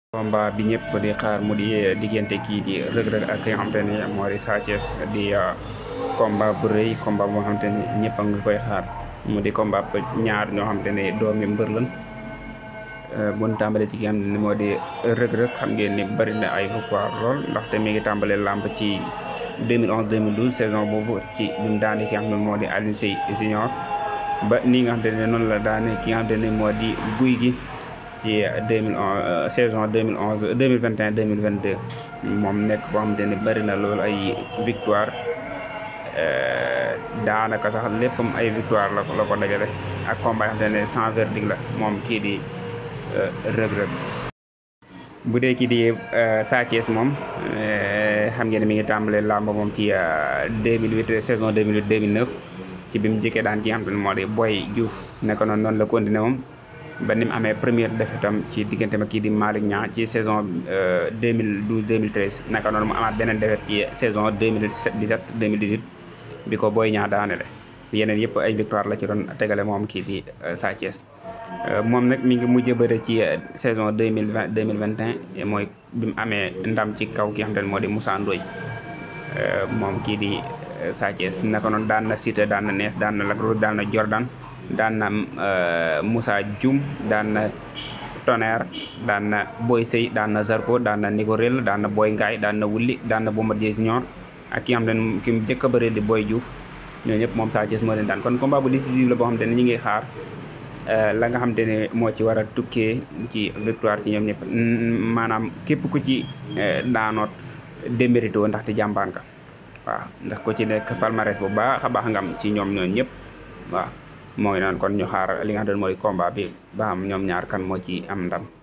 combat bi ñëpp di xaar mu di diggante kii di Reug Reug ak ki nga xamante ni moo di Sa Thiès di combat bu rëy combat boo xamante ni ñëpp a ngi koy xaar mu di combat ñaar ñoo xamante ne doomi mbër lan bu ñu tàmbalee ci ki nga xamante ni moo di Reug Reug xam ngeen ni bari na ay victoire lool ndaxte mi ngi tàmbalee làmb ci 2011 2012 saison boobu ci bi mu daane ki nga xam ne moo di Alioune Seye Junior ba nii nga xamante ne noonu la daane ki nga xamante ne moo di guy gi ci 2011 saison 2011 2021 2022 moom nekk boo xamante ne bari na loolu ay victoire daanaka sax léppam ay victoire la ko la ko dajale ak combat yoo xamante ne sans verdict la moom kii di Reug Reug bu dee kii di Sa Thiès moom xam ngeen ne mi ngi tàmbalee làmb moom ci 2008 saison 2008 2009 ci bi mu jëkkee daan ki nga xamante ne moo di Boy Diouf nekk noonu noonu la continué moom ba ni mu amee première défaite am ci diggante ma kii di Malick Niang ci saison 2012 2013 naka noonu mu amaat beneen défaite ci saison 2017 2018 bi ko Boy Niang daanele yeneen yëpp ay victoire la ci doon tegale moom kii di Sa Thiès moom nag mi ngi mujj bëre ci saison 2020 2021 mooy bi mu amee ndam ci kaw ki nga xamante ne moo di Moussa Ndoye moom kii di Sa Thiès naka noonu daan na Siteu daan na Nees daan na Lac Rose daan na Jordan daan na Moussa Dioum daan na Tonnerre daan na Boy Sey daan na Zarko daan na Nicorel daan na Boy Ngaay daan na Wulli daan na Bombardier Junior ak ki nga xam ne ki mu njëkk a bëree di Boy Diouf ñooñu ñëpp moom Sa Thiès moo leen daan kon combat bu décisif la boo xam te ne ñu ngi xaar la nga xam te ne moo ci war a tukkee ci victoire ci ñoom ñëpp maanaam képp ku ci daanoot démérité ndaxte jàmbaan ka waaw ndax ko ci nekk palmarès bu baax a baax nga am ci ñoom ñooñu ñëpp waaw moo ngi noonu kon ñu xaar li nga xam ne mooy combat bi ba am ñoom ñaar kan moo ci am ndam